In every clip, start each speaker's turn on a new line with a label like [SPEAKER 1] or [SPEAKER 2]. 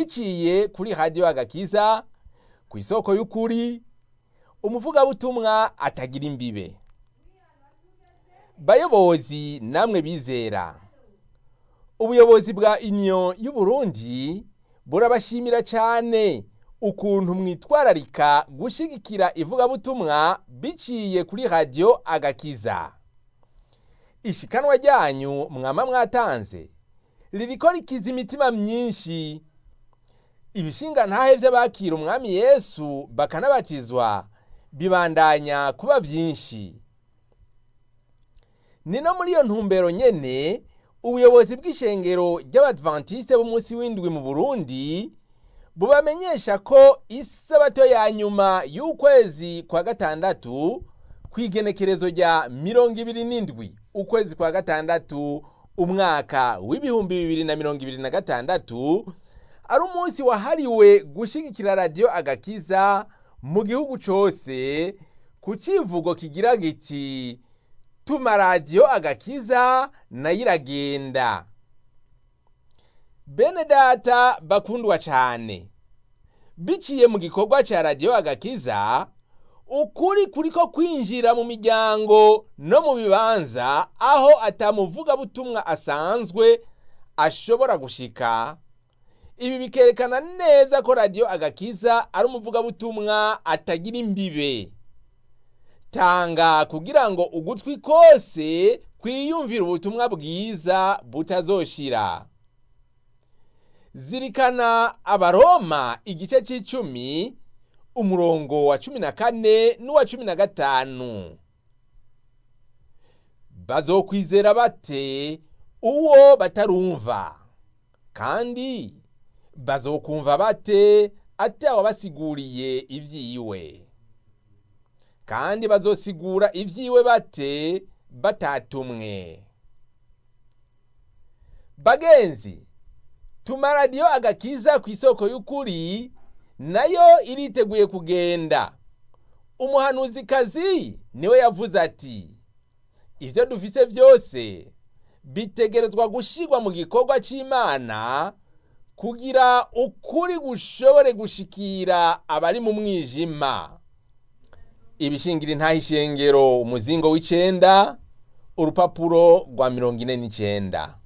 [SPEAKER 1] biciye kuri radiyo agakiza ku isoko y'ukuri umuvugabutumwa atagira imbibe bayobozi namwe bizera ubuyobozi bwa union y'uburundi burabashimira cyane ukuntu mwitwararika gushigikira ivugabutumwa biciye kuri radiyo agakiza ishikanwa ryanyu mwama mwatanze ririko rikiza imitima myinshi ibishinga ntahe vy'abakira umwami yesu bakanabatizwa bibandanya kuba vyinshi ni no muri iyo ntumbero nyene ubuyobozi bw'ishengero ry'abadventiste b'umunsi w'indwi mu burundi bubamenyesha ko isabato ya nyuma y'ukwezi kwa gatandatu kw'igenekerezo rya mirongo ibiri n'indwi ukwezi kwa gatandatu umwaka w'ibihumbi bibiri na mirongo ibiri na gatandatu ari umunsi wahariwe gushigikira radiyo agakiza mu gihugu cose ku civugo kigira giti tuma radiyo agakiza nayo iragenda bene data bakundwa cane biciye mu gikorwa ca radiyo agakiza ukuri kuriko kwinjira mu miryango no mu bibanza aho atamuvugabutumwa asanzwe ashobora gushika ibi bikerekana neza ko radiyo agakiza ari umuvugabutumwa atagira imbibe tanga kugira ngo ugutwi kose kwiyumvira ubutumwa bwiza butazoshira zirikana abaroma igice c'icumi umurongo wa cumi na kane n'uwa cumi na gatanu bazokwizera bate uwo batarumva kandi bazokumva bate atawabasiguriye ivyiwe kandi bazosigura ivyiwe bate batatumwe bagenzi tuma radiyo agakiza ku isoko y'ukuri nayo iriteguye kugenda umuhanuzikazi niwe yavuze ati ivyo dufise vyose bitegerezwa gushirwa mu gikorwa c'imana kugira ukuri gushobore gushikira abari mu mwijima ibishingira intahishengero umuzingo w'icenda urupapuro rwa mirongo ine n'icenda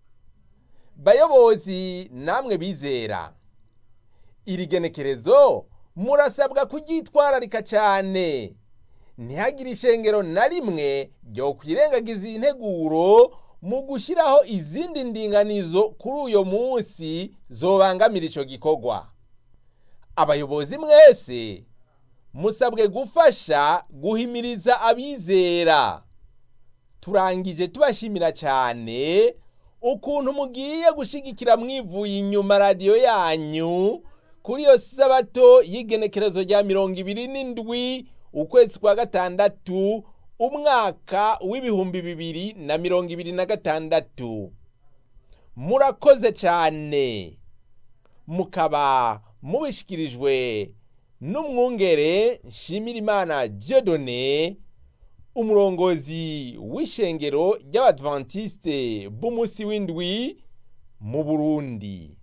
[SPEAKER 1] bayobozi namwe bizera iri genekerezo murasabwa kuryitwararika cyane ntihagire ishengero na rimwe ryo kwirengagiza iyi nteguro mu gushyiraho izindi ndinganizo kuri uyo munsi zobangamira icyo gikorwa abayobozi mwese musabwe gufasha guhimiriza abizera turangije tubashimira cyane ukuntu mugiye gushigikira mwivuye inyuma radiyo yanyu kuri iyo sabato y'igenekerezo rya mirongo ibiri n'indwi ukwezi kwa gatandatu umwaka w'ibihumbi bibiri na mirongo ibiri na gatandatu murakoze cyane mukaba mubishikirijwe n'umwungere nshimirimana Dieudonné umurongozi w'ishengero ry'abadventiste b'umunsi w'indwi mu burundi